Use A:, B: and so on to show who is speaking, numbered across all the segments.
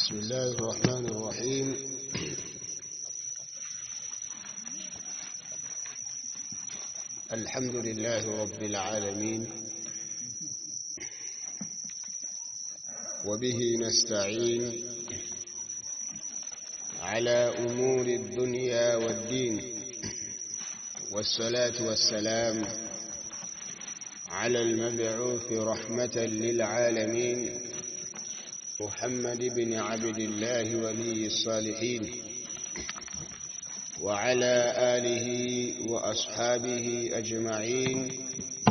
A: بسم الله الرحمن الرحيم الحمد لله رب العالمين وبه نستعين على أمور الدنيا والدين والصلاة والسلام على المبعوث رحمة للعالمين محمد بن عبد الله ولي الصالحين وعلى آله وأصحابه أجمعين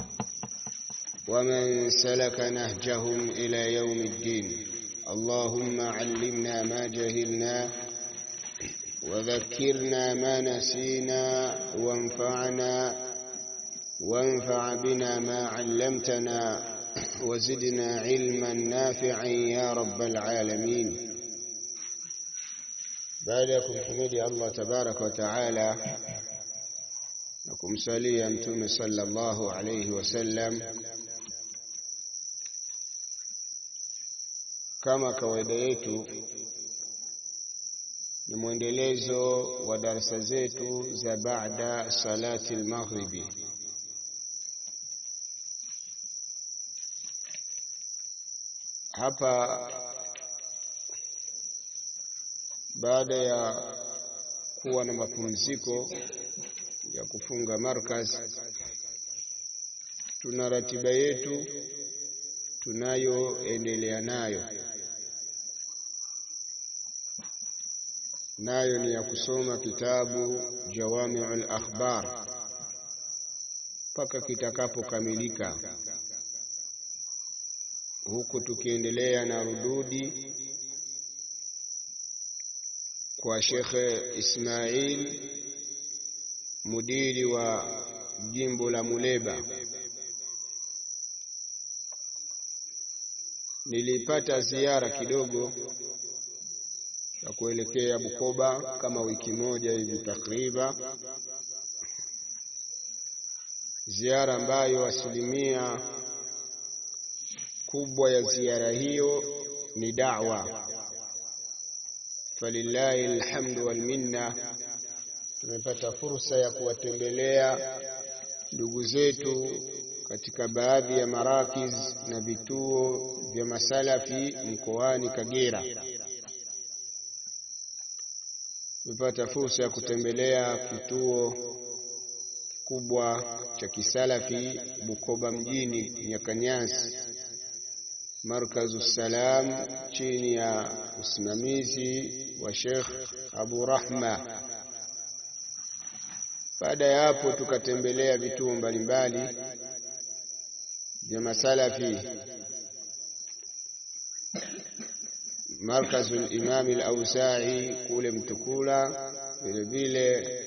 A: ومن سلك نهجهم إلى يوم الدين اللهم علمنا ما جهلنا وذكرنا ما نسينا وانفعنا وانفع بنا ما علمتنا وزدنا علما نافعا يا رب العالمين baada ya kumhimidi Allah tabaraka wa taala na kumsalia mtume sallallahu alayhi wasallam kama kawaida yetu ni mwendelezo wa darasa zetu za baada salati al-maghribi hapa baada ya kuwa na mapumziko ya kufunga markaz tuna ratiba yetu tunayoendelea nayo nayo ni ya kusoma kitabu Jawami'ul Akhbar mpaka kitakapokamilika huku tukiendelea na rududi kwa Shekhe Ismail mudiri wa jimbo la Muleba. Nilipata ziara kidogo ya kuelekea Bukoba kama wiki moja hivi takriban, ziara ambayo asilimia kubwa ya ziara hiyo ni da'wa falillahi alhamdu wal minna. Tumepata fursa ya kuwatembelea ndugu zetu katika baadhi ya marakiz na vituo vya masalafi mkoani Kagera. Tumepata fursa ya kutembelea kituo kikubwa cha kisalafi Bukoba mjini Nyakanyasi Markazu Salam chini ya usimamizi wa Sheikh Abu Rahma. Baada ya hapo, tukatembelea vituo mbalimbali vya masalafi, Markazu al-Imam al-Auza'i kule Mtukula, vile vile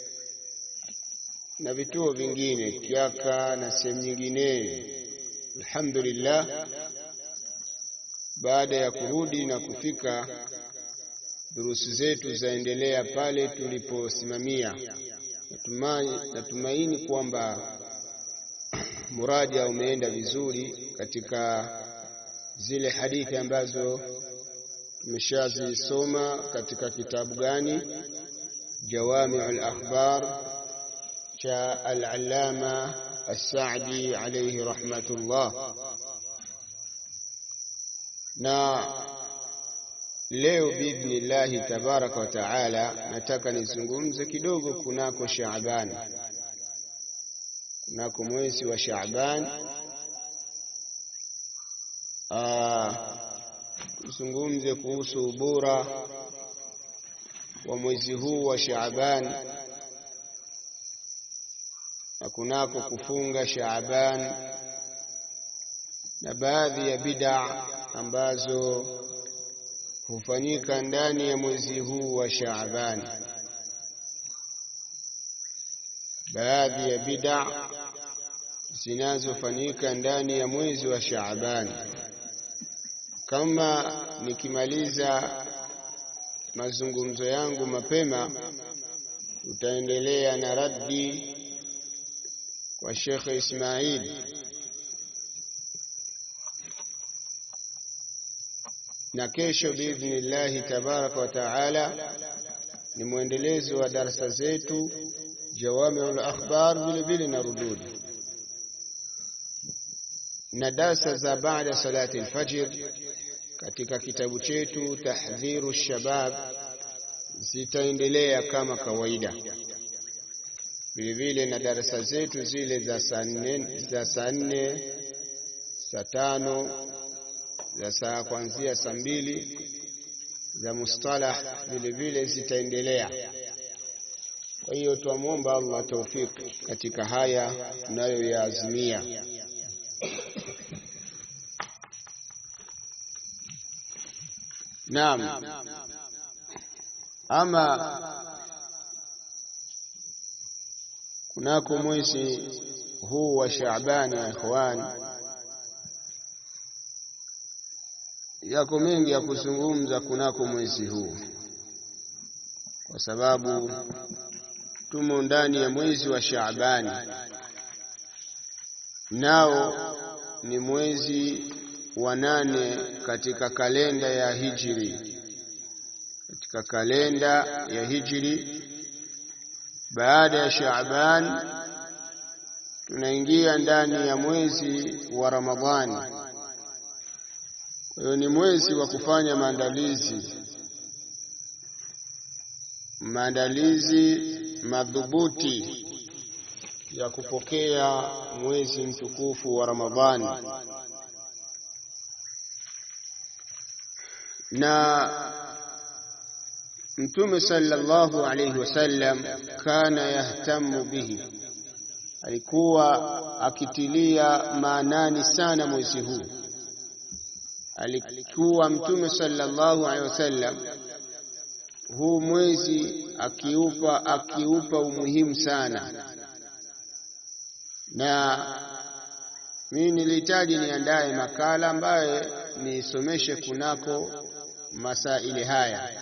A: na vituo vingine Kiaka na sehemu nyingine. Alhamdulillah, baada ya kurudi na kufika, durusi zetu zaendelea pale tuliposimamia. Natumai, natumaini kwamba muraja umeenda vizuri katika zile hadithi ambazo tumeshazisoma katika kitabu gani? Jawami'ul Akhbar cha al-Allama As-Sa'di alayhi rahmatullah na leo biidhnillahi tabaraka wa taala nataka nizungumze kidogo kunako Shaaban, kunako mwezi wa Shaaban, tuzungumze kuhusu ubora wa mwezi huu wa Shaaban na kunako kufunga Shaaban na baadhi ya bid'a ambazo hufanyika ndani ya mwezi huu wa Shaaban, baadhi ya bid'a zinazofanyika ndani ya mwezi wa Shaaban. Kama nikimaliza mazungumzo yangu mapema, tutaendelea na raddi kwa Sheikh Ismail na kesho biidhnillahi tabaraka wa taala ni mwendelezo wa darasa zetu Jawamiul Akhbar, vile vile na rududi na darsa za baada salati alfajr katika kitabu chetu Tahdhiru Shabab zitaendelea kama kawaida, vile vile na darasa zetu zile za saa nne za saa nne saa tano za saa kuanzia saa mbili za mustalah vile vile zitaendelea. Kwa hiyo twamwomba Allah taufiki katika haya tunayoyaazimia. Naam, ama kunako mwezi huu wa Shaabani ya ikhwani yako mengi ya kuzungumza kunako mwezi huu, kwa sababu tumo ndani ya mwezi wa Shaabani, nao ni mwezi wa nane katika kalenda ya Hijri, katika kalenda ya Hijri. Baada ya Shaaban tunaingia ndani ya mwezi wa Ramadhani. Kwa hiyo ni mwezi wa kufanya maandalizi, maandalizi madhubuti ya kupokea mwezi mtukufu wa Ramadhani. Na Mtume sallallahu alayhi wasallam kana yahtamu bihi, alikuwa akitilia maanani sana mwezi huu alikuwa Mtume sallallahu alaihi wasallam huu mwezi akiupa akiupa umuhimu sana, na mimi nilihitaji niandaye makala ambaye nisomeshe kunako masaili haya.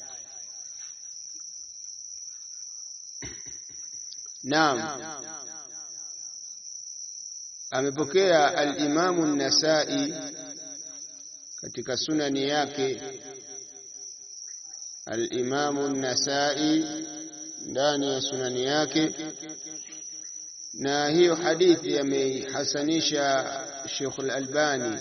A: Naam, amepokea al-Imamu an-Nasai katika sunani yake al-Imamu an-Nasai ndani ya sunani yake, na hiyo hadithi ameihasanisha Sheikh al-Albani,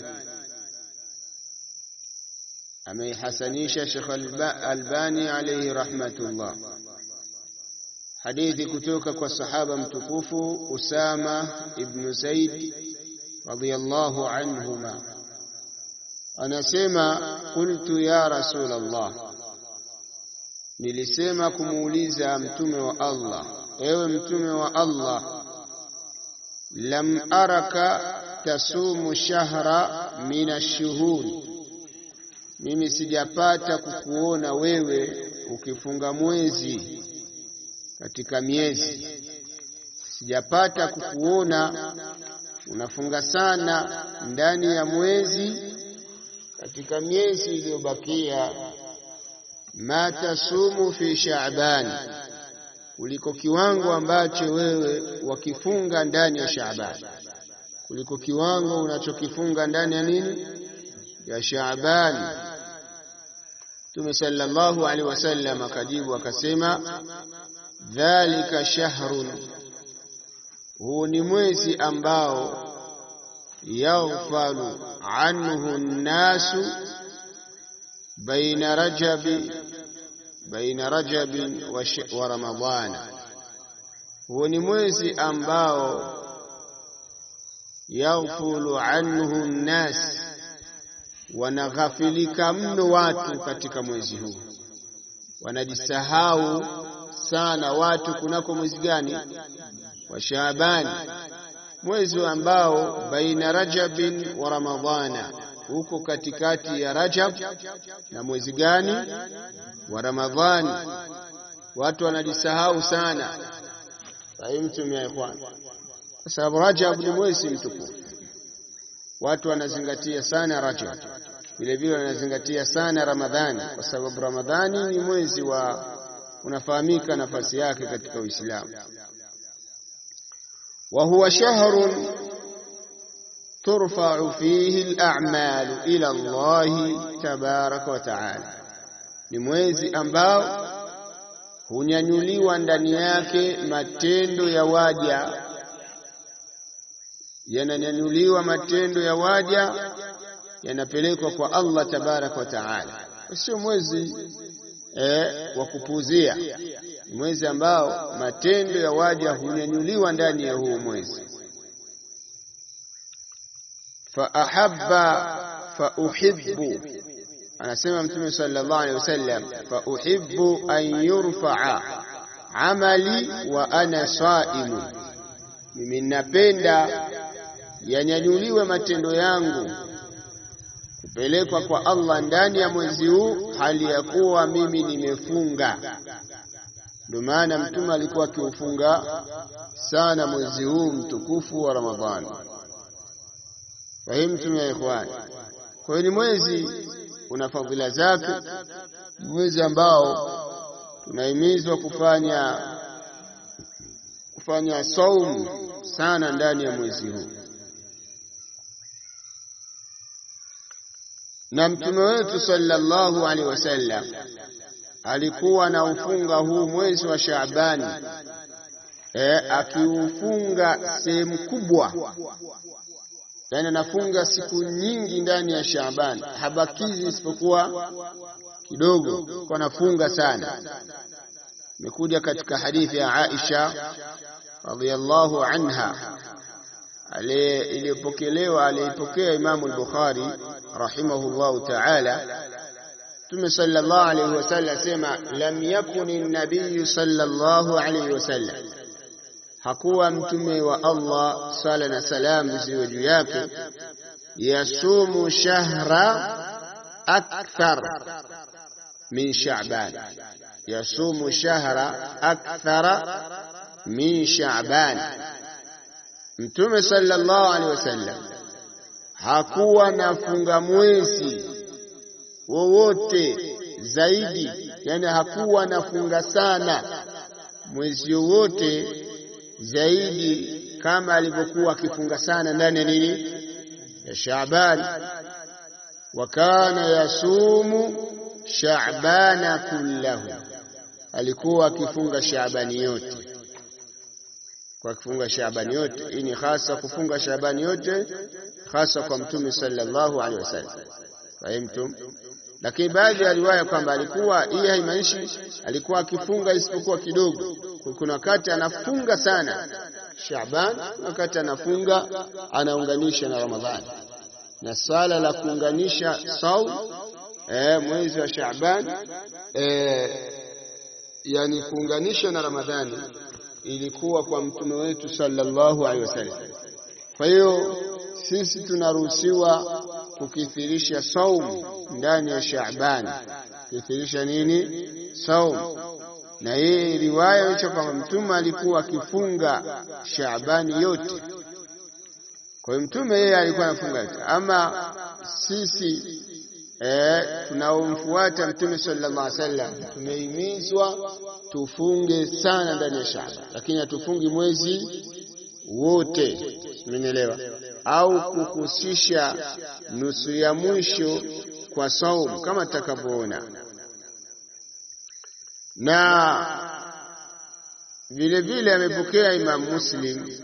A: ameihasanisha Sheikh al-Albani alayhi rahmatullah, hadithi kutoka kwa sahaba mtukufu Usama ibn Zaid radiyallahu anhuma Anasema, qultu ya rasul Allah, nilisema kumuuliza mtume wa Allah, ewe mtume wa Allah, lam araka tasumu shahra min ashuhuri, mimi sijapata kukuona wewe ukifunga mwezi katika miezi, sijapata kukuona unafunga sana ndani ya mwezi katika miezi iliyobakia, ma tasumu fi Shaaban, kuliko kiwango ambacho wewe wakifunga ndani ya Shaaban, kuliko kiwango unachokifunga ndani ya nini, ya Shaaban. Mtume sallallahu alaihi wasallam akajibu akasema, dhalika shahrun, huu ni mwezi ambao yaghfalu anhu nnasu baina rajabi baina rajabin wa, wa ramadhana. Huo ni mwezi ambao yaghfulu anhu nnas, wanaghafilika mno watu katika mwezi huu, wanajisahau sana watu kunako mwezi gani? Wa Shaabani, mwezi ambao baina rajabin wa ramadhana, huko katikati ya Rajab na mwezi gani? Wa Ramadhani. Watu wanajisahau sana, fahimtum ya ikhwan, kwa sababu Rajab ni mwezi mtukufu. Watu wanazingatia sana Rajab, vile vile wanazingatia sana Ramadhani, kwa sababu Ramadhani ni mwezi wa unafahamika nafasi yake katika Uislamu wa huwa shahrun turfa'u fihi al-a'malu ila Allah tabaraka wa ta'ala, ni mwezi ambao hunyanyuliwa ndani yake matendo ya waja, yananyanyuliwa matendo ya waja yanapelekwa kwa Allah tabaraka wa taala. Sio mwezi eh, wa kupuzia, ni mwezi ambao matendo ya waja hunyanyuliwa ndani ya huo mwezi. fa ahabba fa uhibbu anasema Mtume sallallahu alaihi wasallam, fa uhibbu an yurfaa amali wa ana saimu, mimi napenda yanyanyuliwe matendo yangu kupelekwa kwa Allah ndani ya mwezi huu hali ya kuwa mimi nimefunga. Ndio maana Mtume alikuwa akiufunga sana mwezi huu mtukufu wa Ramadhani. Fahimtum ya ikhwani? Kwa hiyo ni mwezi una fadhila zake, mwezi ambao tunahimizwa kufanya kufanya saumu sana ndani ya mwezi huu. Na mtume wetu sallallahu alaihi wasallam alikuwa na ufunga huu mwezi wa Shaabani e, akiufunga sehemu kubwa yani anafunga siku nyingi ndani ya Shaaban, habakizi isipokuwa kidogo, kwa anafunga sana. Imekuja katika hadithi ya Aisha radhiyallahu anha iliyopokelewa aliyeipokea Imamu al-Bukhari rahimahullahu ta'ala. Mtume sallallahu alayhi wasallam asema, lam yakuni an-nabiy sallallahu alayhi wasallam hakuwa mtume wa Allah sala na salamu ziwe juu yake, yasumu shahra akthar min Sha'ban, yasumu shahra akthara min Sha'ban. Mtume sallallahu alaihi wasallam hakuwa nafunga mwezi wowote zaidi, yani hakuwa nafunga sana mwezi wowote zaidi kama alivyokuwa akifunga sana ndani ya nini ya Shaaban. Wa kana yasumu Shaabana kullahu, alikuwa akifunga Shaabani yote, kwa akifunga Shaabani yote. Hii ni hasa kufunga Shaabani yote, hasa kwa Mtume sallallahu alaihi wasallam. Fahimtum? Lakini baadhi ya riwaya kwamba alikuwa hii haimaanishi alikuwa akifunga isipokuwa kidogo. Kuna wakati anafunga sana Shaaban, wakati anafunga anaunganisha na Ramadhani, na swala la kuunganisha saum eh, mwezi wa Shaaban eh, yani kuunganisha na Ramadhani ilikuwa kwa mtume wetu sallallahu alaihi wasallam. Kwa hiyo sisi tunaruhusiwa kukithirisha saum ndani ya Shaaban, kukithirisha nini? Saum. Na hii riwaya hicho kwamba mtume alikuwa akifunga Shaabani yote. Kwa hiyo mtume yeye alikuwa anafunga yote, ama sisi eh, tunaomfuata mtume sallallahu alaihi wasallam tumehimizwa tufunge sana ndani ya Shaaban, lakini hatufungi mwezi wote, umenielewa? Au kuhusisha nusu ya mwisho kwa saumu kama tutakavyoona, na vile vile amepokea Imam Muslim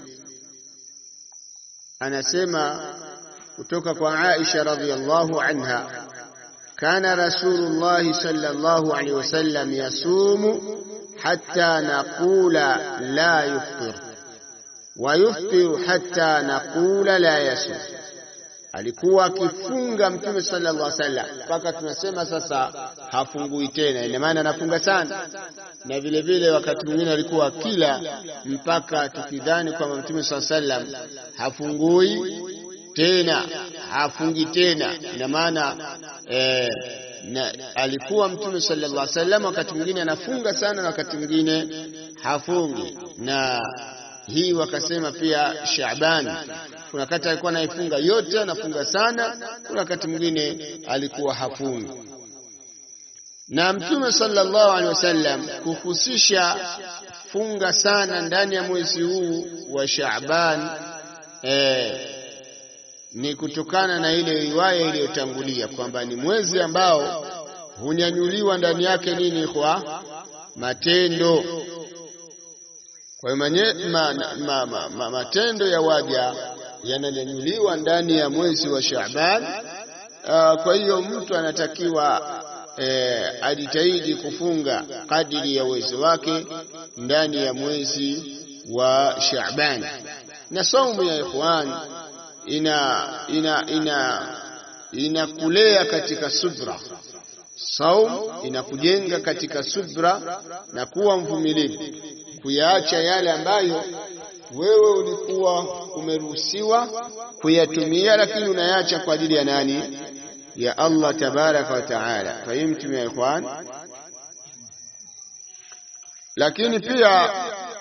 A: anasema kutoka kwa Aisha radhiyallahu anha kana Rasulullah sallallahu alaihi wasallam yasumu hatta naqula la yuftir wa yuftiru hatta naqula la yasum, alikuwa akifunga Mtume sallallahu alaihi wasallam mpaka tunasema sasa hafungui tena, ina maana anafunga sana. Na vile vile wakati mwingine alikuwa akila mpaka tukidhani kwamba Mtume sallallahu alaihi wasallam hafungui tena, hafungi tena, ina maana eh, na alikuwa Mtume sallallahu alaihi wasallam wakati mwingine anafunga sana na wakati mwingine hafungi na hii wakasema pia Shaaban, kuna wakati alikuwa anaifunga yote, anafunga sana, kuna wakati mwingine alikuwa hafungi. Na Mtume sallallahu alaihi wasallam kuhusisha funga sana ndani ya mwezi huu wa Shaaban eh, ni kutokana na ile riwaya iliyotangulia kwamba ni mwezi ambao hunyanyuliwa ndani yake nini kwa matendo. Kwa hiyo ma, ma, ma, ma, matendo ya waja yananyanyuliwa ndani ya mwezi wa Shaaban. Uh, kwa hiyo mtu anatakiwa eh, ajitahidi kufunga kadiri ya uwezo wake ndani ya mwezi wa Shaaban. Na saumu ya ikhwan ina ina ina inakulea katika subra. Saum inakujenga katika subra na kuwa mvumilivu, kuyaacha yale ambayo wewe ulikuwa umeruhusiwa kuyatumia, lakini unayaacha kwa ajili ya nani? Ya Allah tabaraka wa taala. Fahimtum ya ikhwan? Lakini pia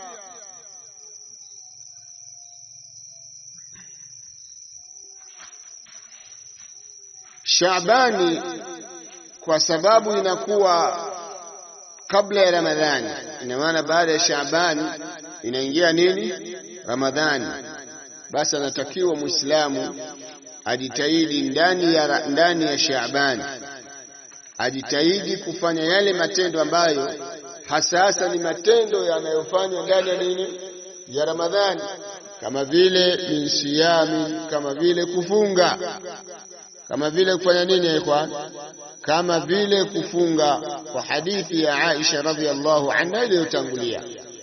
A: Shaabani kwa sababu inakuwa kabla ya Ramadhani, ina maana baada ya Shaabani inaingia nini? Ramadhani. Basi anatakiwa Muislamu ajitahidi ndani ya, ndani ya Shaabani ajitahidi kufanya yale matendo ambayo hasa hasa ni matendo yanayofanywa ndani ya nini ya Ramadhani, kama vile min siyami, kama vile kufunga kama vile kufanya nini ya ikhwan? Kama vile kufunga, kwa hadithi ya Aisha radhiallahu anha iliyotangulia.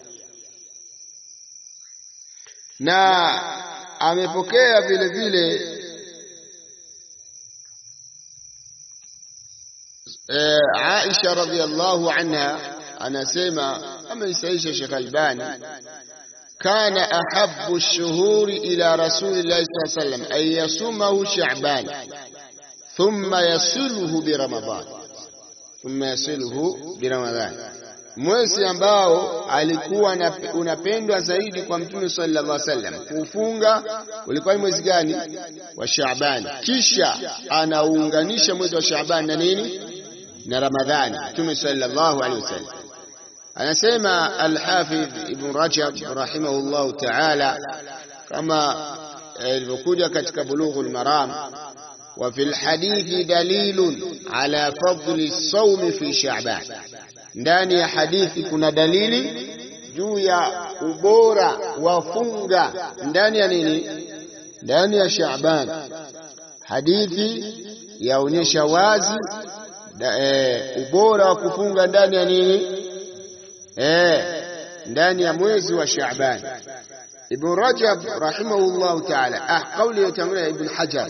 A: Na amepokea vile vile e, Aisha radhiallahu anha anasema, ameisaisha Sheikh Albani كان أحب الشهور إلى رسول الله صلى الله عليه وسلم أن يصومه شعبان ثم يصله برمضان ثم يصله برمضان mwezi ambao alikuwa unapendwa zaidi kwa mtume sallallahu alaihi wasallam kufunga ulikuwa ni mwezi gani? Wa Shaaban. Kisha anaunganisha mwezi wa Shaaban na nini? Na Ramadhani. Mtume sallallahu alaihi wasallam anasema Alhafidh Ibn Rajab rahimahullahu taala, kama ilivyokuja katika Bulughul Maram, wa fil hadithi dalilun ala fadli sawmi fi Sha'ban, ndani ya hadithi kuna dalili juu ya ubora wa funga ndani ya nini? Ndani ya Sha'ban. Hadithi yaonyesha wazi da, e, ubora wa kufunga ndani ya nini? Eh, ndani ya mwezi wa Shaaban. Ibn Rajab rahimahullahu ta'ala, ah, kauli yotangulia Ibn Hajar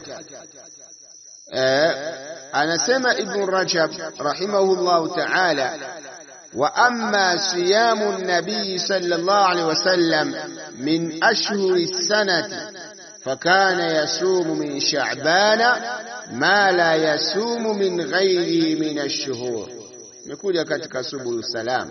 A: eh, anasema Ibn Rajab rahimahullahu ta'ala, wa amma siyamu nabii sallallahu alaihi wasallam min ashhuri sanati fakana yasumu min sha'bana ma la yasumu min ghairihi min ash-shuhur. Imekuja katika subul salam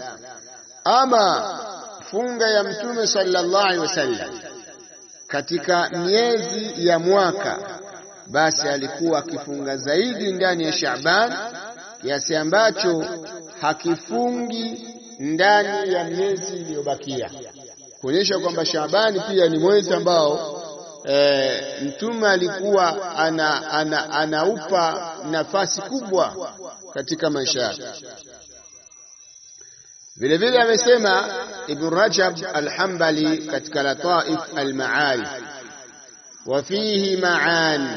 A: ama funga ya mtume sallallahu alaihi wasallam katika miezi ya mwaka, basi alikuwa akifunga zaidi ndani ya Shaaban kiasi ambacho hakifungi ndani ya miezi iliyobakia, kuonyesha kwamba Shaabani pia ni mwezi ambao e, mtume alikuwa ana, ana, anaupa nafasi kubwa katika maisha yake. Vile vile amesema Ibn Rajab al-Hanbali katika Lataif al-Ma'arif, wa fihi ma'an,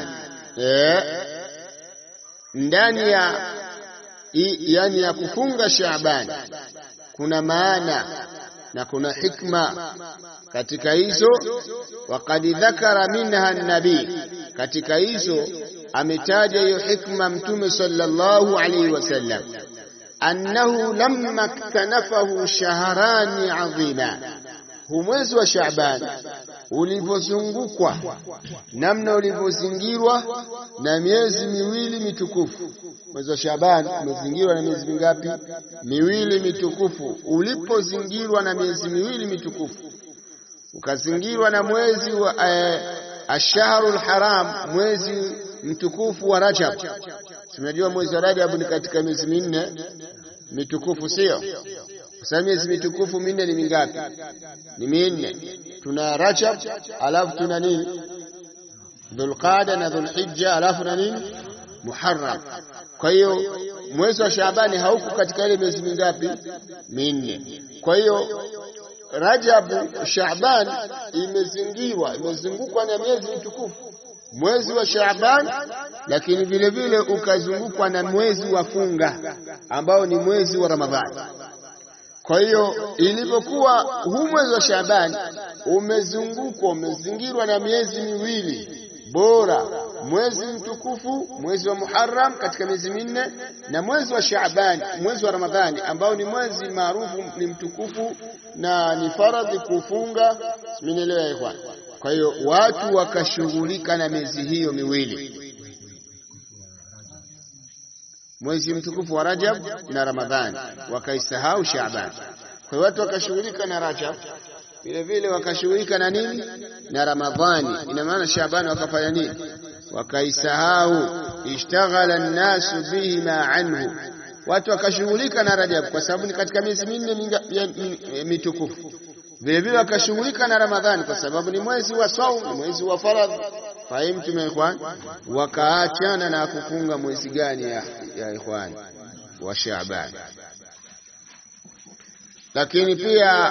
A: ndani ya yani ya kufunga Shaaban kuna maana na kuna hikma katika hizo. Waqad dhakara minha nabii, katika hizo ametaja hiyo hikma Mtume sallallahu alaihi wasallam annahu lamma ktanafahu shahrani adhima, hu mwezi wa Shaaban ulivyozungukwa, namna ulivyozingirwa na miezi miwili mitukufu. Mwezi wa Shaaban umezingirwa na miezi mingapi? Miwili mitukufu. Ulipozingirwa na miezi miwili mitukufu, ukazingirwa na mwezi wa eh, ashharul haram, mwezi mtukufu wa Rajab. Tunajua mwezi wa Rajab ni katika miezi minne mitukufu, sio? Sasa miezi mitukufu minne ni mingapi? Ni minne. Tuna Rajab, alafu tuna nini? Dhulqada na Dhulhijja, alafu na nini Muharram. Kwa hiyo mwezi wa Shaabani hauko katika ile miezi mingapi? Minne. Kwa hiyo Rajabu, Shaaban imezingirwa, imezungukwa na miezi mitukufu, mwezi wa Shaaban, lakini vile vile ukazungukwa na mwezi wa funga ambao ni mwezi wa Ramadhani. Kwa hiyo ilivyokuwa huu mwezi wa Shaaban umezungukwa, umezingirwa na miezi miwili bora, mwezi mtukufu, mwezi wa Muharram katika miezi minne, na mwezi wa Shaaban, mwezi wa Ramadhani ambao ni mwezi maarufu, ni mtukufu na ni faradhi kufunga. Simenielewa ikhwan? Kwa hiyo watu wakashughulika na miezi hiyo miwili, mwezi mtukufu wa Rajab na Ramadhani, wakaisahau Shaaban. Kwa hiyo watu wakashughulika na Rajab vile vile wakashughulika na nini na Ramadhani. Ina maana Shaabani wakafanya nini? Wakaisahau. Ishtaghala nnasu bihima anhu, watu wakashughulika na Rajab kwa sababu ni katika miezi minne mitukufu. Vile vile wakashughulika na Ramadhani kwa sababu ni mwezi wa saum, ni mwezi wa faradhi. Fahimtum ya ikhwan? Wakaachana na kufunga mwezi gani ya, ya ikhwan? Wa Shaaban. Lakini pia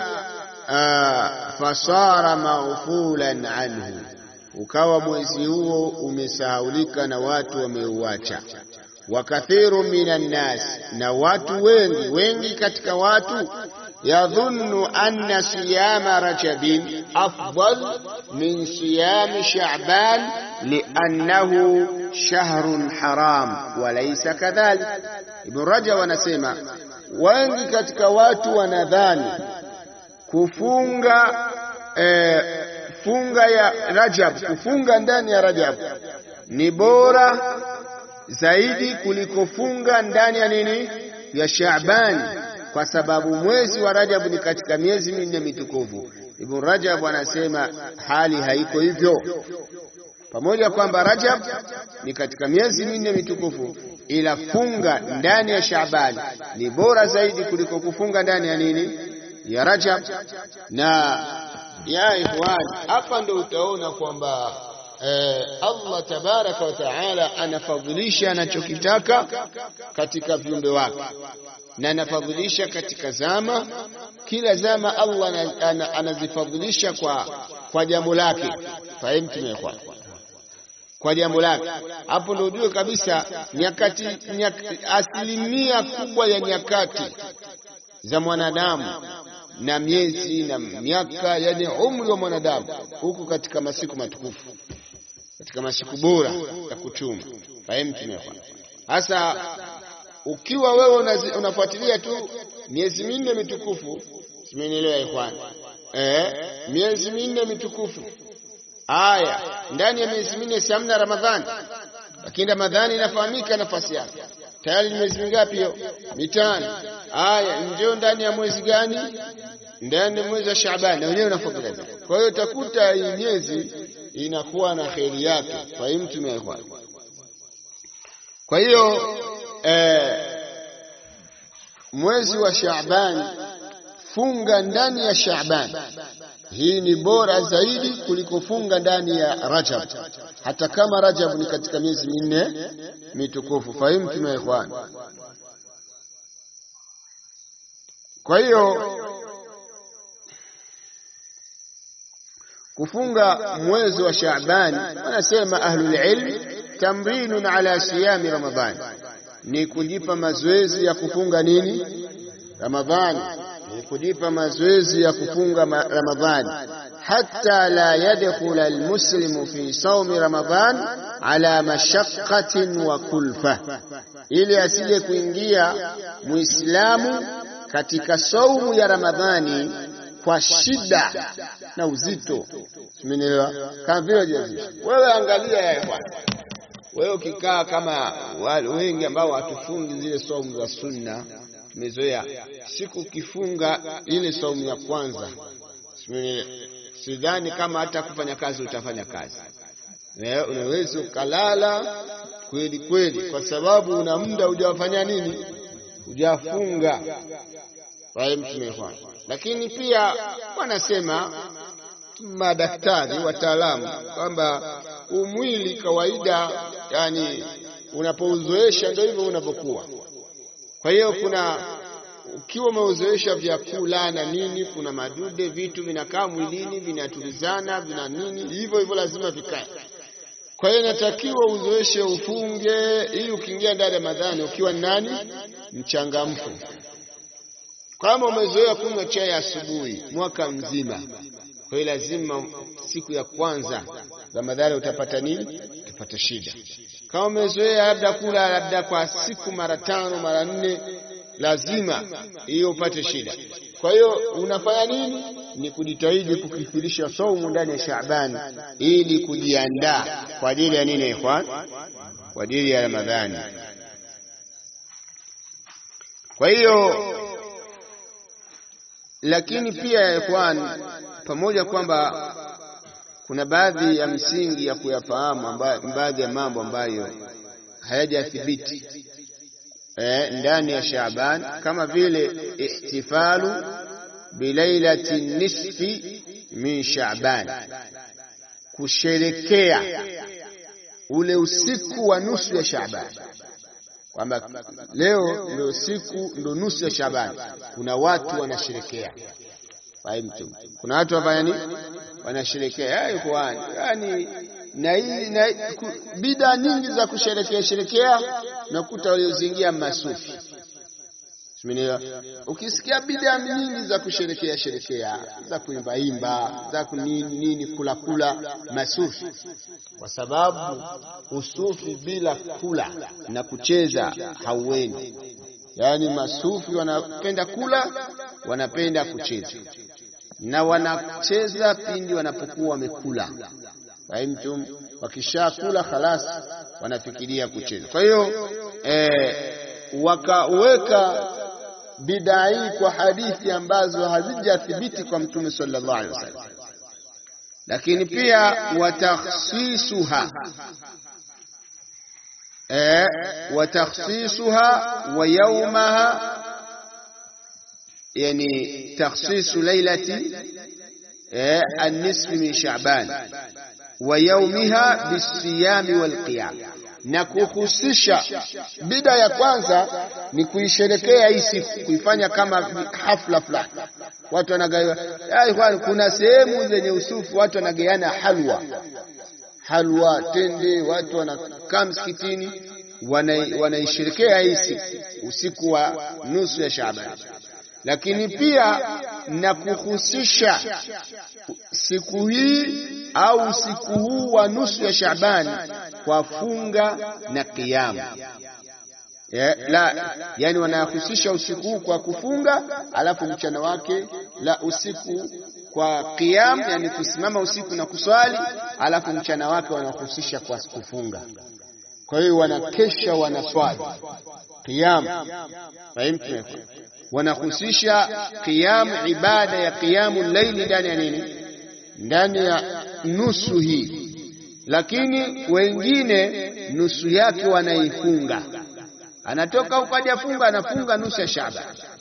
A: fasara maghfulan anhu, ukawa mwezi huo umesahaulika na watu wameuacha. Wa kathiru minan nas, na watu wengi wengi katika watu yadhunnu anna siyama rajabin afdal min siyami sha'ban liannahu shahrun haram wa laysa kadhalik. Ibn Rajab anasema wengi katika watu wanadhani kufunga eh, funga ya Rajab, kufunga ndani ya Rajab ni bora zaidi kuliko funga ndani ya nini ya Shaaban, kwa sababu mwezi wa Rajab ni katika miezi minne mitukufu. Ibn Rajab anasema hali haiko hivyo, pamoja kwamba Rajab ni katika miezi minne mitukufu, ila funga ndani ya Shaaban ni bora zaidi kuliko kufunga ndani ya nini ya Rajab. Na ya ikhwan, hapa ndo utaona kwamba eh, Allah tabaraka wa taala anafadhilisha anachokitaka katika viumbe wake na anafadhilisha katika zama. Kila zama Allah anazifadhilisha kwa, kwa jambo lake. Fahimu ya ikhwan, kwa jambo lake. Hapo ndo ujue kabisa nyakati, nyakati asilimia kubwa ya nyakati za mwanadamu na miezi na miaka, yani umri wa mwanadamu huko katika masiku matukufu, katika masiku bora ya kuchuma. Fahimu hasa, ukiwa wewe unafuatilia tu miezi minne mitukufu, simenielewa ikhwan? Eh, miezi minne mitukufu aya, ndani ya miezi minne si hamna Ramadhani, lakini Ramadhani inafahamika nafasi yake tayari. Ni miezi mingapi hiyo? Mitano. Aya, ndio ndani ya mwezi gani? Ndani ya mwezi wa Shaaban, na wenyewe unafuatilia. Kwa hiyo utakuta hii miezi inakuwa na kheri yake. Fahimu tumekwa. Kwa hiyo eh, mwezi wa Shaaban, funga ndani ya Shaaban hii ni bora zaidi kuliko funga ndani ya Rajab, hata kama Rajab ni katika miezi minne mitukufu. Fahimu tuna ikhwan. Kwa hiyo kufunga mwezi wa Shaaban, wanasema ahlul ilm, tamrinun ala siyami Ramadhani, ni kujipa mazoezi ya kufunga nini Ramadhani ni kujipa mazoezi ya kufunga Ramadhani, hatta la yadkhula almuslimu fi saumi Ramadhan ala mashaqqatin wa kulfa, ili asije kuingia muislamu katika saumu ya Ramadhani kwa shida na uzito. Simenielewa? Kama vile jazishi wewe, angalia ya bwana wewe, ukikaa kama wale wengi ambao hatufungi zile saumu za sunna tumezoea siku ukifunga ile saumu ya kwanza, sidhani kama hata kufanya kazi utafanya kazi, unaweza ukalala kweli kweli, kwa sababu una muda hujafanya nini, hujafunga. Lakini pia wanasema madaktari wataalamu kwamba umwili kawaida, yani unapouzoesha ndio hivyo unavyokuwa. Kwa hiyo kuna ukiwa umeuzoesha vyakula na nini, kuna madude, vitu vinakaa mwilini, vinatulizana, vina nini, hivyo hivyo lazima vikae. Kwa hiyo inatakiwa uzoeshe, ufunge, ili ukiingia ndani ya Ramadhani ukiwa nani, mchangamfu. Kama umezoea kunywa chai asubuhi mwaka mzima, kwa hiyo lazima siku ya kwanza Ramadhani utapata nini? Utapata shida. Kama umezoea labda kula labda kwa siku mara tano mara nne, lazima hiyo upate shida. Kwa hiyo unafanya nini? Ni kujitahidi kukithirisha saumu ndani ya Shaabani ili kujiandaa kwa ajili ya nini, ikhwan? Kwa ajili ya Ramadhani. Kwa hiyo lakini pia ikhwan, pamoja kwamba kuna baadhi ya msingi ya kuyafahamu, baadhi ya mambo ambayo hayajathibiti eh, ndani ya Shaaban kama vile ihtifalu bilailati nisfi min Shaaban, kusherekea ule usiku wa nusu ya Shaaban, kwamba leo ndio siku ndio nusu ya Shaaban. Kuna watu wanasherekea Fahimtum? Kuna watu wafanya nini? Wanasherekea yani, na hii na bida nyingi za kusherekea sherekea, nakuta waliozingia masufi. Simenielewa? Ukisikia bida nyingi za kusherekea sherekea, za kuimbaimba, za kunini nini, kula kula, masufi, kwa sababu usufi bila kula na kucheza hauendi. Yaani masufi wanapenda kula, wanapenda kucheza na wanacheza pindi wanapokuwa wamekula. Fahimtum? Wakishakula khalas, wanafikiria kucheza. Kwa hiyo eh, wakaweka bidaa hii kwa hadithi ambazo hazijathibiti kwa Mtume sallallahu alaihi wasallam, lakini pia watakhsisuha eh, watakhsisuha wa yaumaha yani takhsisu lailati eh, an-nisfi min Sha'ban wa yaumiha bisiyami walqiyam, na kuhusisha. Bida ya kwanza ni kuisherekea hii siku, kuifanya kama hafla fulani, watu wanagawa. Kuna sehemu zenye usufu watu wanagawana halwa, halwa tende, watu wanakaa msikitini wanaisherekea hii siku, usiku wa nusu ya Shaaban lakini pia na kuhusisha siku hii au usiku huu wa nusu ya Shaabani kwa funga na kiamu. Yeah, la yani wanahusisha usiku huu kwa kufunga, alafu mchana wake la usiku kwa qiyam, yani kusimama usiku na kuswali, alafu mchana wake wanahusisha kwa kufunga. Kwa hiyo wanakesha wanaswali qiyam, fahimtu? Wanahusisha qiyam, ibada ya qiyamu laili ndani ya nini? Ndani ya nusu hii, lakini wengine nusu yake wanaifunga anatoka huko hadi afunga, anafunga nusu ya Shaaban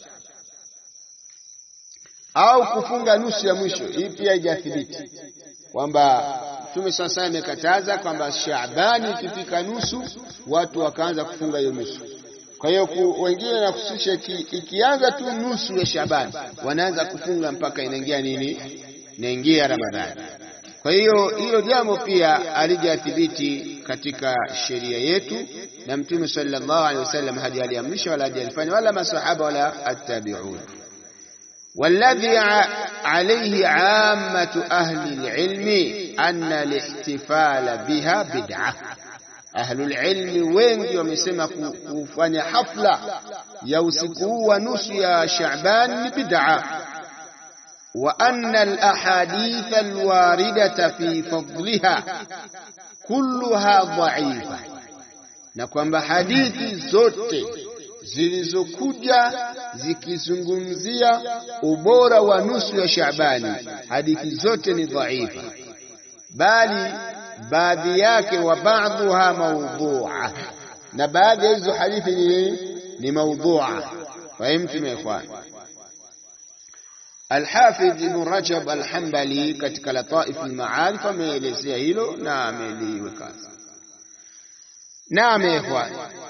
A: au kufunga nusu ya mwisho. Hii pia haijathibiti kwamba Mtume sasa amekataza kwamba Shaabani ikifika nusu watu wakaanza kufunga hiyo nusu. Kwa hiyo wengine wanahusisha ikianza tu nusu ya Shaabani wanaanza kufunga mpaka inaingia nini, inaingia Ramadhani. Kwa hiyo hilo jambo pia alijathibiti katika sheria yetu, na Mtume sallallahu alaihi wasallam hadi aliamrisha wala hajalifanya wala masahaba wala attabi'un. Walladhi alayhi ammatu ahli alilmi anna alihtifala biha bid'ah. Ahlul ilmi wengi wamesema kufanya hafla ya usiku huu wa nusu ya Shaaban ni bid'a wa anna alahadith alwaridata fi fadliha kulluha dha'ifa, na kwamba hadithi zote zilizokuja zikizungumzia ubora wa nusu ya Shaabani, hadithi zote ni dhaifa, bali baadhi yake wa ba'dhuha mawdhu'a, na baadhi ya hizo hadithi ni, ni mawdhu'a. Fahimtum ya ikhwan? Alhafidh Ibn Rajab Alhambali katika Lataif Almaarif ameelezea hilo na ameliweka. Naam ikhwan,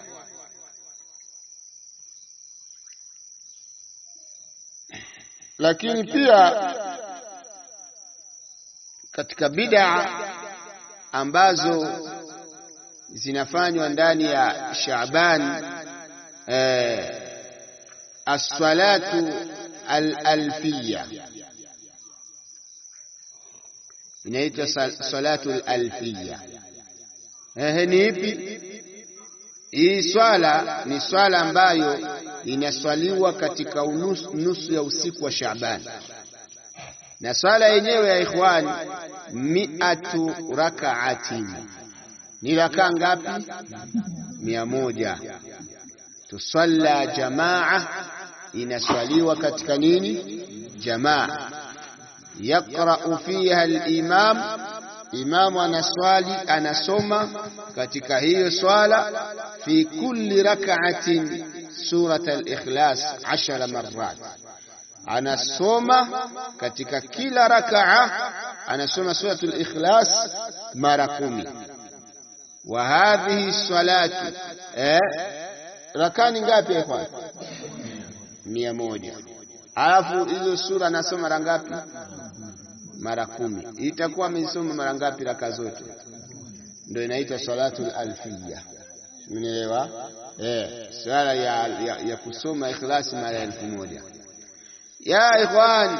A: lakini pia katika bid'a ambazo zinafanywa ndani ya Shaaban eh, as-salatu al-alfiyya inaitwa salatu al-alfiyya. Eh, ni ipi hii swala? Ni swala ambayo inaswaliwa katika unusu, nusu ya usiku wa Shaaban, na swala yenyewe ya ikhwani, miatu rakaatin, ni rakaa ngapi? mia moja. Tusalla jamaa, inaswaliwa katika nini? Jamaa. Yaqra'u fiha al-imam, imamu anaswali anasoma katika hiyo swala, fi kulli rak'atin surat al-ikhlas ashara marrat, anasoma katika kila rakaa anasoma suratul ikhlas mara kumi. Wa hadhihi salatu eh, rakani ngapi ikhwan? mia moja. Alafu hizo sura anasoma mara ngapi? Mara kumi. Itakuwa amesoma mara ngapi raka zote? Ndio inaitwa salatul alfiyya. Umeelewa? Eh, swala ya, ya, ya kusoma ikhlasi mara elfu moja. Ya ikhwan,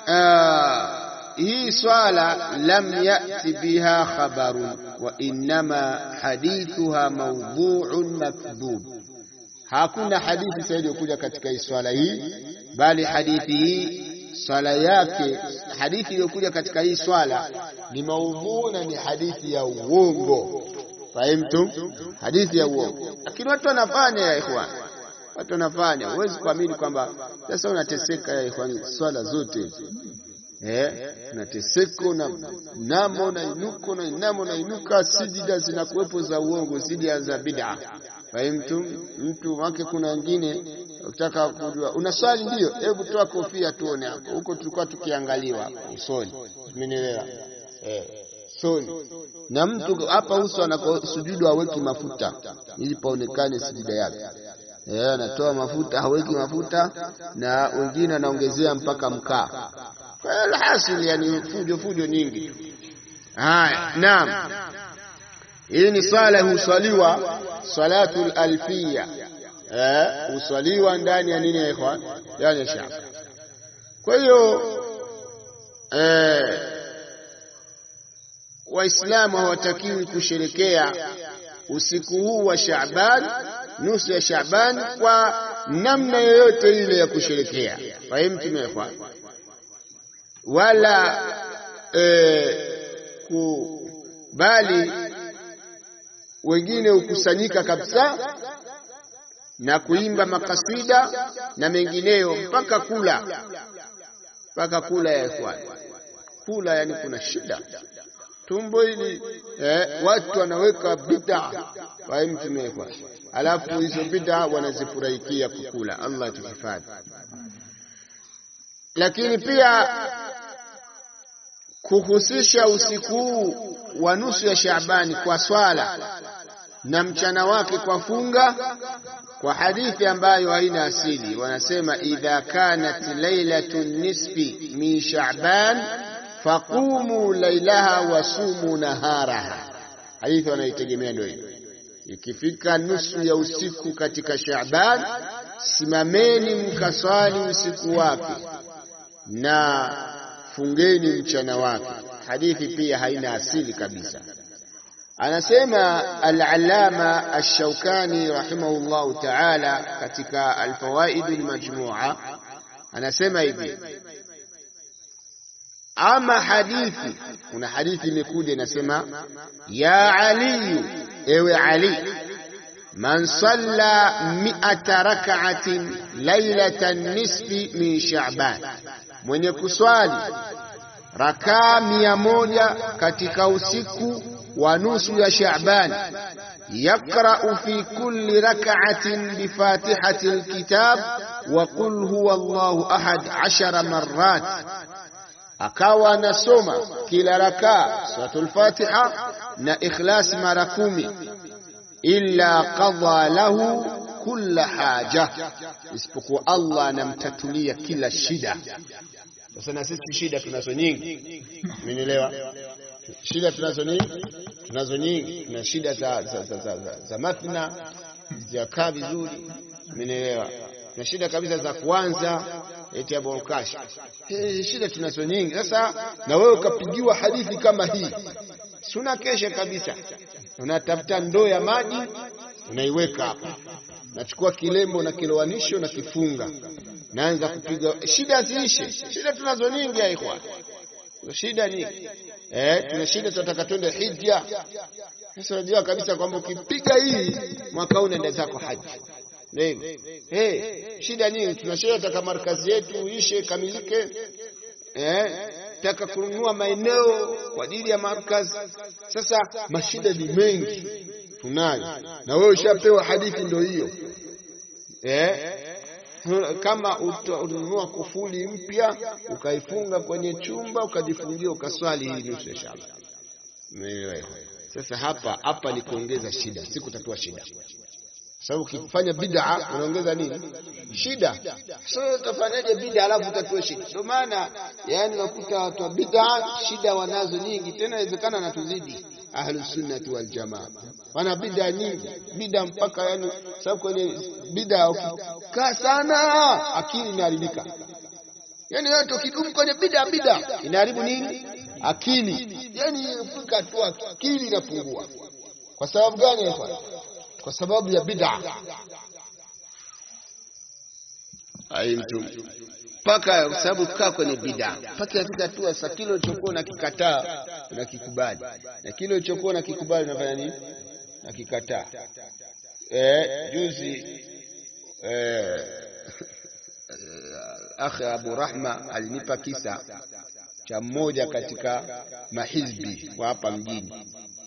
A: hii swala lam yati biha khabarun wa innama hadithuha mawdhu'un makdhub, hakuna hadithi sahihi iliyokuja katika hii swala hii, bali hadithi hii swala yake, hadithi iliyokuja katika hii swala ni maudhu na ni hadithi ya uongo. Fahimtum? Hadithi ya uongo, lakini watu wanafanya ya ikhwan, watu wanafanya. Huwezi kuamini kwamba sasa unateseka ya ikhwan, swala zote eh, unateseka na namo na inuko na inamo na inuka, sijida zinakuwepo za uongo, sijida za bid'a. Fahimtum? Mtu wake, kuna wengine ukitaka kujua unaswali, ndio, hebu toa kofia tuone hapo. Huko tulikuwa tukiangaliwa usoni, umenielewa eh soni na mtu hapa uso anakosujudu haweki mafuta ili paonekane sijida yake. Eh, anatoa mafuta haweki mafuta, na wengine anaongezea mpaka mkaa. Kwa hiyo alhasil, yani fujo fujo nyingi tu. Haya, naam, hii ni swala huswaliwa salatul alfia, eh, huswaliwa ndani ya nini ya ikhwan, ndani ya shaba. Kwa hiyo eh Waislamu hawatakiwi kusherekea usiku huu wa Shaaban, nusu ya Shaaban, kwa namna yoyote ile ya kusherekea. Fahimtum ya ikhwan? Wala e, ku, bali wengine hukusanyika kabisa na kuimba makasida na mengineyo mpaka kula, mpaka kula ya ikhwan, kula yani kuna shida tumbo hili eh, watu wanaweka bid'a fahimtumekwa, alafu hizo bid'a wanazifurahikia kukula. Allah tuhifadhi. Lakini pia kuhusisha usiku huu wa nusu ya Shaabani kwa swala na mchana wake kwa funga, kwa hadithi ambayo haina asili. Wanasema idha kanat lailatu nisfi min Shaaban faqumu lailaha wasumu naharaha. Hadithi wanaitegemea ndio hiyo. Ikifika nusu ya usiku katika Shaaban, simameni mkaswali usiku wake na fungeni mchana wake. Hadithi pia haina asili kabisa. Anasema al-Allama ash-Shawkani rahimahullahu ta'ala katika al-Fawaid al-Majmu'a, anasema hivi ama hadithi, kuna hadithi imekuja inasema, ya Ali, ewe Ali, man salla mi'ata rak'atin lailatan nisfi min Sha'ban, mwenye kuswali rakaa mia moja katika usiku wa nusu ya Sha'ban, yaqra'u fi kulli rak'atin bi fatihati alkitab wa qul huwa Allahu ahad ashara marrat, akawa anasoma kila rakaa suratul Fatiha na Ikhlas mara kumi, illa qadha lahu kulla haja, isipokuwa Allah anamtatulia kila shida. Sasa na sisi shida tunazo nyingi, umenielewa? Shida tunazo nyingi, tunazo nyingi. Tuna shida za, za, za, za, za, za mathna zijakaa vizuri, umenielewa? Tuna shida kabisa za kuanza eti abokashi. Shida tunazo nyingi. Sasa na wewe ukapigiwa hadithi kama hii, si unakesha kabisa, unatafuta ndoo ya maji unaiweka hapa, nachukua kilembo na kilowanisho na kifunga naanza kupiga shida ziishe. Shida tunazo nyingi ya ikhwan, shida nyingi eh, tuna shida, tunataka twende hija. Sasa unajua kabisa kwamba ukipiga hii mwaka huu unaenda zako haji. Ndio eh, shida nyingi, tuna shida, tunataka markazi yetu ishe kamilike, eh, taka kununua maeneo kwa ajili ya markazi. Sasa mashida ni mengi tunayo, na wewe ushapewa hadithi ndio hiyo eh kama utanunua kufuli mpya ukaifunga kwenye chumba ukajifungia ukaswali hii nusu ya shaba. Sasa hapa hapa ni kuongeza shida, si kutatua shida, sababu ukifanya bid'a unaongeza nini? Shida. Sasa utafanyaje bid'a alafu utatue shida? Ndio maana yani unakuta watu wa bid'a shida wanazo nyingi, tena inawezekana na tuzidi Ahlus Sunnati wal Jamaa wana bid'a nyingi, bid'a mpaka yani, sababu kwenye bid'a ukikaa sana akili inaharibika. Yani wewe ukidumu kwenye bid'a bid'a inaharibu nini? Akili. Yani fika tu akili inapungua. Kwa sababu gani? Kwa sababu ya bid'a. Ai mtu mpaka kwa sababu kukaa kwenye bid'a mpaka afika tu sasa, kile ulichokuwa unakikataa unakikubali, na kile ulichokuwa unakikubali unafanya nini? Nakikataa. Eh, juzi eh, akhi Abu Rahma alinipa kisa cha mmoja katika mahizbi wa hapa mjini.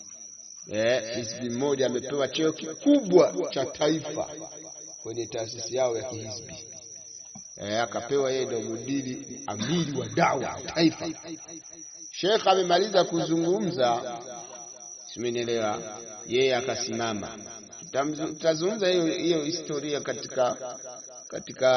A: Eh, hizbi mmoja amepewa cheo kikubwa cha taifa kwenye taasisi yao ya kihizbi E, akapewa yeye ndio mudiri amiri wa dawa taifa. Sheikh amemaliza kuzungumza, simenielewa, yeye akasimama. Tutazungumza hiyo hiyo historia katika katika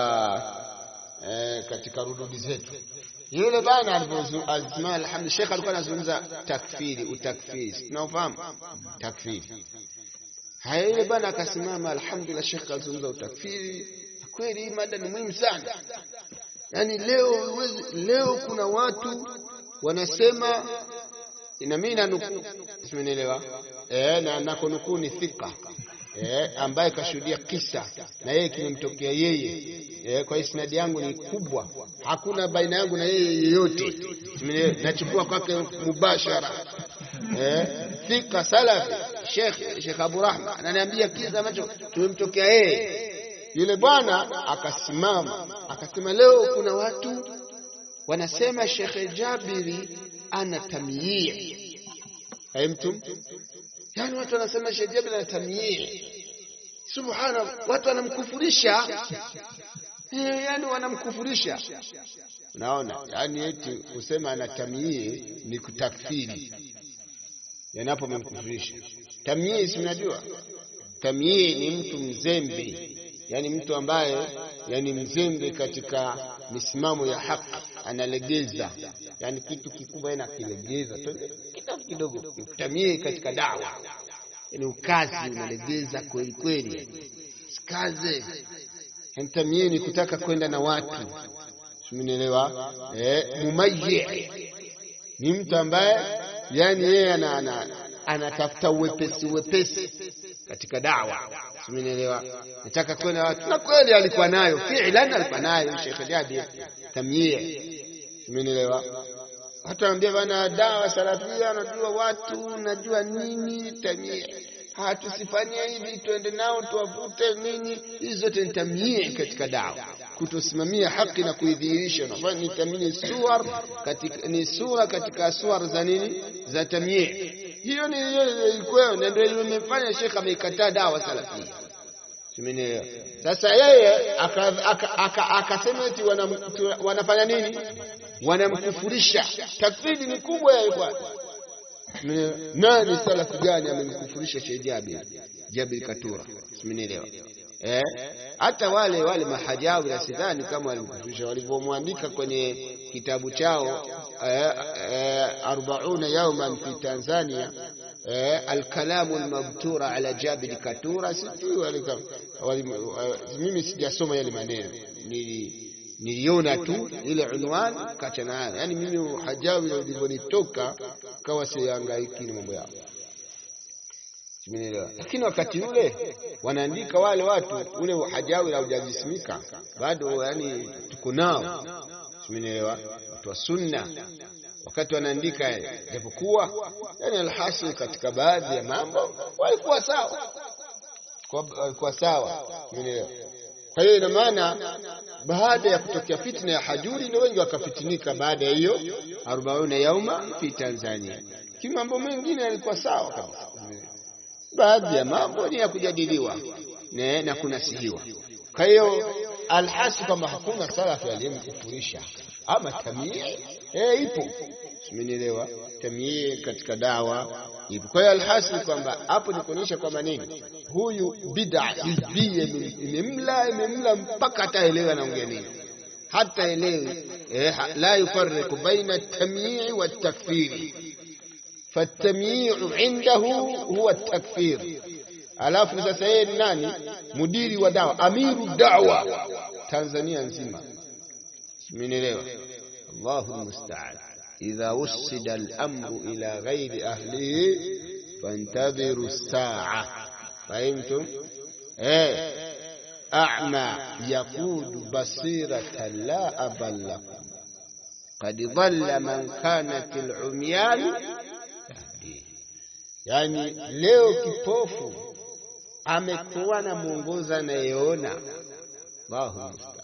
A: eh, katika rududi zetu. Yule bana alisimama, alhamdulillah, Sheikh alikuwa anazungumza takfiri, utakfiri, tunaofahamu takfiri. Haya, yule bana akasimama, alhamdulillah, Sheikh alizungumza utakfiri Kweli hii mada ni muhimu sana. Yaani leo wezi, leo kuna watu wanasema na mimi nanuku, simenielewa eh, na nakonukuu ni thika eh, ambaye kashuhudia kisa na yeye kimemtokea yeye eh, kwa isnadi yangu ni kubwa, hakuna baina yangu na yeye yeyote, nachukua kwake mubashara eh, thika salafi Sheikh Sheikh Abu Rahma ananiambia kisa ambacho kimemtokea yeye yule bwana akasimama akasema, leo kuna watu wanasema Sheikh Jabiri ana tamyii. Hai mtu, yani watu wanasema Sheikh Jabiri ana tamyii. Subhana, watu wanamkufurisha eh, yani wanamkufurisha. Unaona, yani eti kusema ana tamyii ni kutakfiri, yanapo memkufurisha. Tamyii si unajua, tamyii ni mtu mzembe yani mtu ambaye yani mzembe katika misimamo ya haki analegeza, yani kitu kikubwa yeye anakilegeza kidogo kidogo. Tamie katika dawa, yani ukazi unalegeza kweli kweli, sikaze. Tamie ni kutaka kwenda na watu, simenielewa? Eh, mumayyi ni mtu ambaye yani yeye ana anatafuta uwepesi uwepesi katika dawa, simenielewa? Nataka kwenda watu, na kweli alikuwa nayo fi'lan, alikuwa nayo Sheikh Jabir tamyie, simenielewa? Watu wanaambia bana, dawa salafia, najua watu, najua nini, tamyie hatusifanyie hivi, tuende nao tuwavute nini. Hizi zote ni tamyie katika dawa, kutosimamia haki na kuidhihirisha. Unafanya ni tamyie suwar katika, ni sura katika suwar za nini, za tamyie hiyo ni ilikuwa na ndio imefanya Sheikh ameikataa dawa salafia. Simenielewa? Sasa yeye akasema eti wanafanya nini? Wanamkufurisha. Takfiri ni kubwa ya ikhwan. Nani salafu gani amemkufurisha Sheikh Jabir Jabir Katura? Simenielewa? Eh, hata wale wale mahajawi na sidhani kama walimkufurisha walivyomwandika kwenye kitabu chao eh, eh, arbauna yauman fi Tanzania eh, alkalamu almabtura ala Jabir Katura. Sijui mimi sijasoma yale maneno, niliona tu ile unwani kacha nayo. Yani mimi hajawi ulivyonitoka kawa siangaiki na mambo yao lakini wakati ule wanaandika wale watu ule hajawi haujajisimika bado, yani tuko nao, simenielewa, watu wa sunna wakati wanaandika, japokuwa yani alhasil katika baadhi ya mambo walikuwa sawa, walikuwa sawa, simenielewa. Kwa hiyo ina maana baada ya kutokea fitna ya hajuri ndio wengi wakafitinika baada ya hiyo arobaini yauma fi Tanzania, lakini mambo mengine yalikuwa sawa kabisa baadhi ya mambo ni ya kujadiliwa ne, na kunasihiwa. Kwa hiyo alhasi kwamba hakuna salafu aliyemkufurisha ama tamii eh, ipo simenielewa. Tamii katika dawa ipo. Kwa hiyo alhasi kwamba hapo ni kuonyesha kwamba nini, huyu bid'a hizbia imemla imemla mpaka hataelewa anaongea nini, hata elewi eh, la yufarriqu baina tamii wa takfiri fatamyiu indahu huwa takfir. Alafu sasa yeye ni nani? Mudiri wa dawa, amiru dawa Tanzania nzima, simenielewa. Allahu almusta'an. Idha wussida al-amru ila ghairi ahlihi fantadhiru as-sa'a. Fahimtum? Eh, a'ma yaqudu basiratan la aballakum qad dhalla man kanat al-umyan Yani leo kipofu amekuwa na mwongoza anayeona. Allahu musta'an.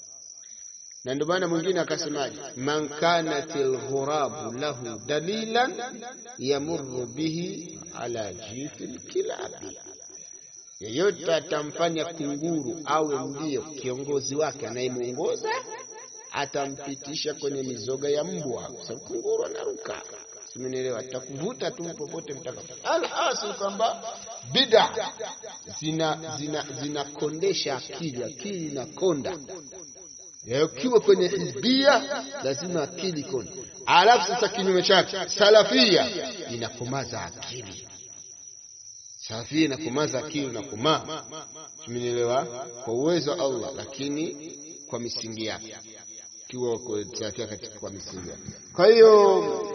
A: Na ndio maana mwingine akasemaje, man kanat alghurabu lahu dalilan yamurru bihi ala jifil kilabi, yeyote atamfanya kunguru awe ndiyo kiongozi wake anayemwongoza, atampitisha kwenye mizoga ya mbwa, kwa sababu kunguru anaruka Simenielewa, takuvuta tu popote mtakapo. Alhasil kwamba bid'a zina zina zinakondesha akili, akili inakonda. Ukiwa kwenye hizbia lazima akili konde. Alafu sasa kinyume chake salafia inakomaza akili, salafia inakomaza akili na kumaa. Simenielewa, kwa uwezo wa Allah, lakini kwa misingi yake, kiwa salafia katika kwa misingi yake. Kwa hiyo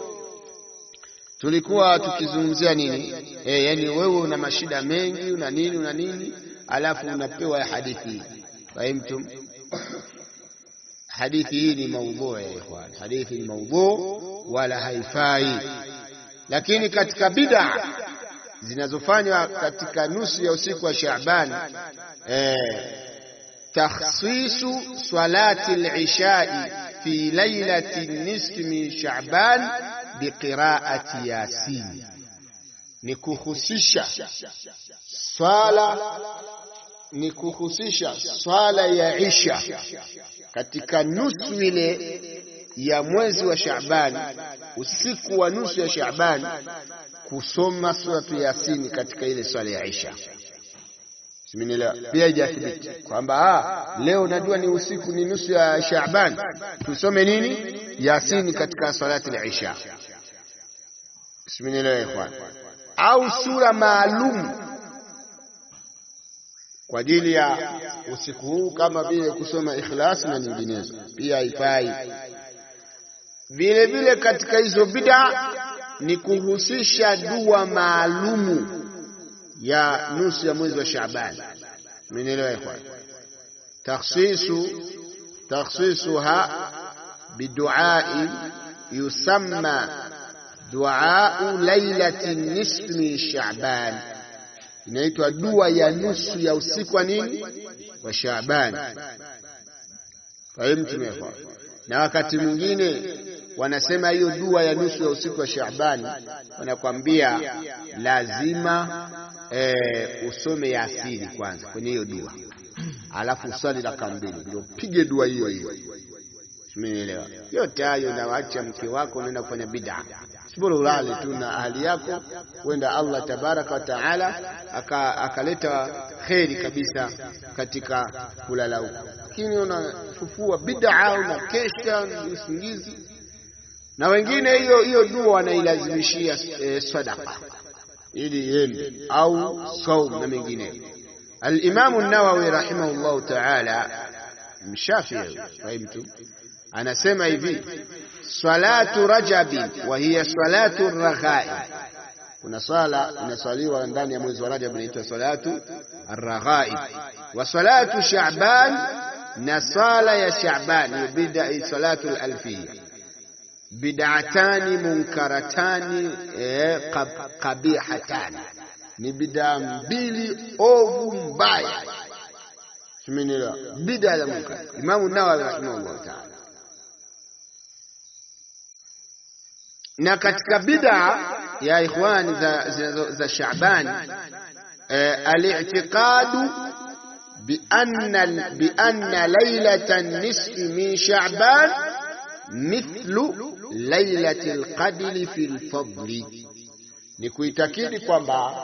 A: tulikuwa tukizungumzia nini? E, yani wewe una mashida mengi una nini una nini, alafu unapewa hadithi. Fahimtum? Hadithi hii ni maudhu ya ikhwan, hadithi ni maudhu wala haifai. Lakini katika bid'a zinazofanywa katika nusu ya usiku wa Shaaban, e, takhsisu salati al-ishai fi lailati nisfi min Shaaban biqiraati Yasin, ni kuhusisha swala ni kuhusisha swala ya isha katika nusu ile ya mwezi wa Shaaban, usiku wa nusu ya Shaaban, kusoma suratu Yasini katika ile swala ya isha. Simenielewa? Pia haijathibiti kwamba leo najua ni usiku ni nusu ya Shaaban, tusome nini Yasini katika salati al-isha. Simenielewa ikhwan? Au sura maalum kwa ajili ya usiku huu kama vile kusoma Ikhlas na nyinginezo, pia haifai. Vile vile katika hizo bid'a ni kuhusisha dua maalumu ya nusu ya mwezi wa Shaaban. Mmenielewa ikhwan? Takhsisu takhsisuha biduai yusamma duau lailati nisfi min Shaaban inaitwa dua ya nusu ya usiku wa nini wa Shaaban. Fahimu tumekwa. Na wakati mwingine wanasema hiyo dua ya nusu ya usiku wa Shaaban, wanakwambia lazima e, usome Yasini kwanza kwenye hiyo dua, alafu uswali raka mbili, ndio pige dua hiyo hiyo. Simenielewa? Yote hayo nawacha mke wako, unaenda kufanya bid'a, sibora ulale tu na ahli yako, wenda Allah tabaraka wa taala akaleta kheri kabisa katika kulala huko, lakini unafufua bid'a, unakesha usingizi na wengine hiyo hiyo dua wanailazimishia e, sadaka ili iende au saum na mengineyo. Al-Imamu Nawawi rahimahullahu ta'ala mshafii fahimtu, anasema hivi salatu rajabi wa hiya salatu raghai. Kuna swala inaswaliwa ndani ya mwezi wa Rajab inaitwa salatu arraghai, wa salatu Sha'ban na swala ya Sha'ban hiyo bid'a salatu al-alfiyya bid'atani munkaratani eh, qabihatani, ni bid'a mbili ovu mbaya. Simenielewa? Bid'a ya munkar. Imamu Nawawi rahimahullah ta'ala. Na katika bid'a ya ikhwani za, za, za Shaaban eh, al-i'tiqadu bi anna bi anna laylatan nisfi min Sha'ban mithlu lailatul qadri fil fadli, ni kuitakidi kwamba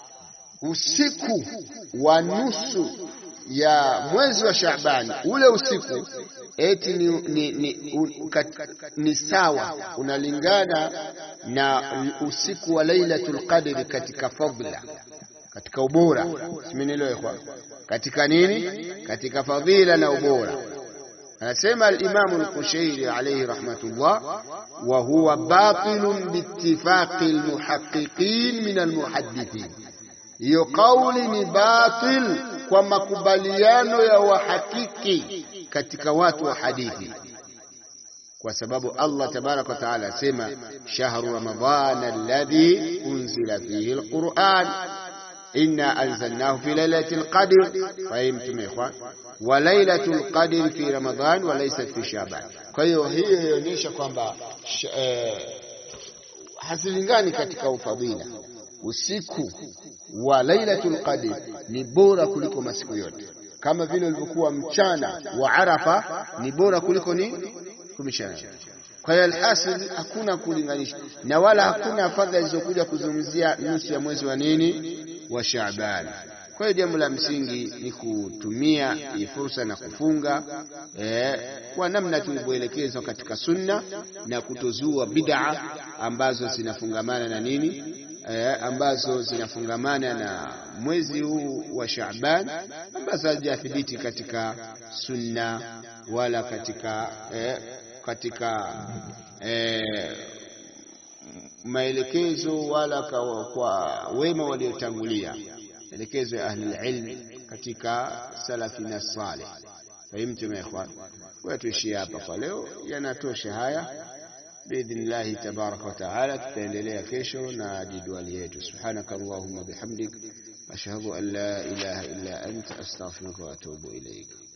A: usiku wa nusu ya mwezi wa Shaaban, ule usiku eti ni, ni, ni, un, kat, ni sawa unalingana na usiku wa lailatul qadri katika fadla, katika ubora. Simenielewa? Katika nini? Katika fadhila na ubora. Anasema al-Imam al-Kushairi alayhi rahmatullah, wa huwa batilun biittifaqi al-muhaqqiqin min al-muhaddithin. Hiyo kauli ni batil kwa makubaliano ya wahakiki katika watu wa hadithi, kwa sababu Allah tabaraka wa taala asema shahru ramadhana alladhi unzila fihi al-Qur'an inna anzalnahu fi lailatul qadr. Fahimtum ikhwan? wa lailatul qadr fi Ramadhan wa laysat fi Shaban. Kwa hiyo hiyo inaonyesha kwamba eh, hazilingani katika ufadhila. Usiku wa lailatul qadr ni bora kuliko masiku yote, kama vile ulivyokuwa mchana wa Arafa ni bora kuliko ni kumishana. Kwa hiyo alhasil, hakuna kulinganisha na wala hakuna fadhila zilizokuja kuzungumzia nusu ya mwezi wa nini wa Shaaban. Kwa hiyo jambo la msingi ni kutumia hii fursa na kufunga eh, kwa namna tulivyoelekezwa katika sunna na kutozua bid'a ambazo zinafungamana na nini eh, ambazo zinafungamana na mwezi huu wa Shaaban ambazo hazijathibiti katika sunna wala katika eh, katika eh, maelekezo wala kwa, kwa wema waliotangulia maelekezo ya ahli ilm katika salafina salih. Fahimtum ya ikhwan? Kwa tuishie hapa kwa leo, yanatosha haya. Biidhnillahi tabaraka wa taala, tutaendelea kesho na jidwali yetu. Subhanaka allahumma bihamdik ashhadu an la ilaha illa anta astaghfiruka wa atubu ilaik.